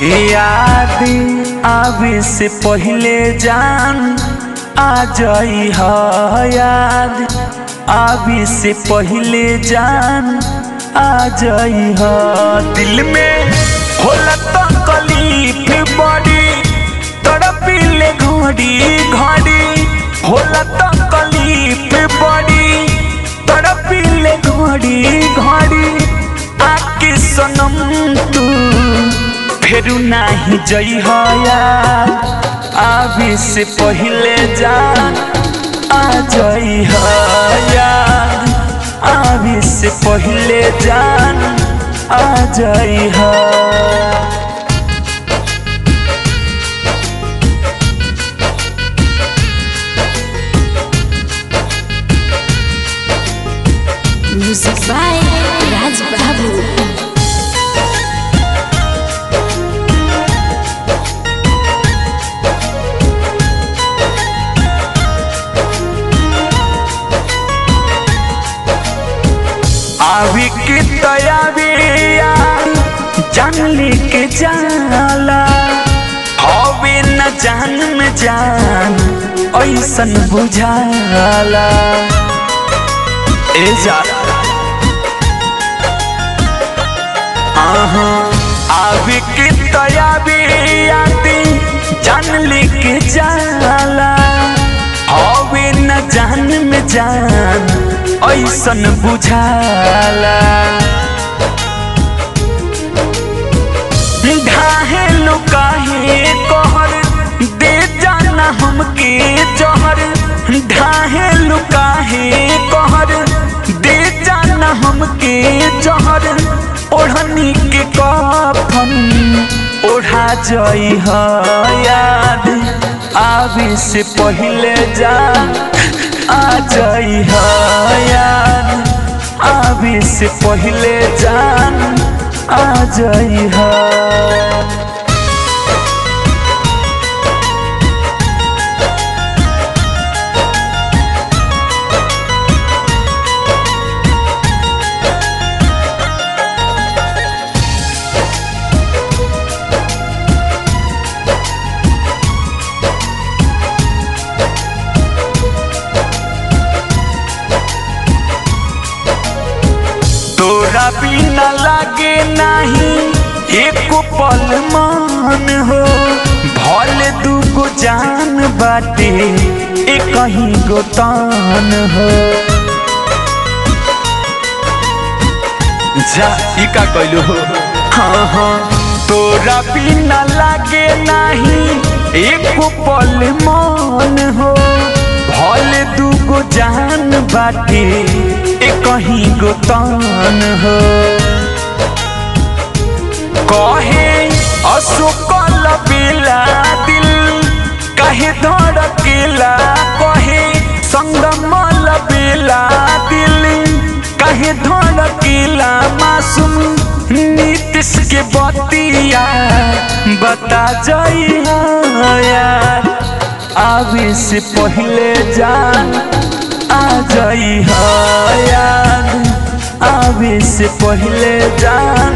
याद आवे से पहले जान आ जाई ह याद आवे से पहले जान आ जाई ह दिल में होला तो कलीफ बड़ी तड़पिले घड़ी घड़ी होला तो कलीफ बड़ी तड़पिले घड़ी घड़ी आके सनम तू फेरू नाही जई यार आवे से पहले जान आ जई यार आवे से पहले जान आ जई Music by Raj Babu. आवी के तयाबिया जान लेके जाला हवे न जान में जान ऐसन बुझाला ए जा आहा आवी के तयाबिया जान लेके जाला हवे न जान में जान ऐसन बुझाला ढाहे लुकाहे कहर दे जाना हमके जहर ढाहे लुकाहे कहर दे जाना हमके जहर ओढ़नी के कफन ओढ़ा जई ह याद आवे से पहले जा आ जई ह याद आवे से पहले जान आ जई ह तोरा बिना लागे नहीं एक पल मान हो भल दूगो जान बाटे एक कहीं गो तान हो जा ई का कहलू हो हाँ हाँ तोरा बिना लागे नहीं एक पल मान हो भल दूगो जान बाटे एक कहीं गो तान हो कहे अशोकल बेला दिल कहे धड़केला कहे संगमल बेला दिल कहे धड़केला मासूम नीतीश के बतिया बता जाई यार आवे से पहले जान आ जाई यार आवे से पहले जान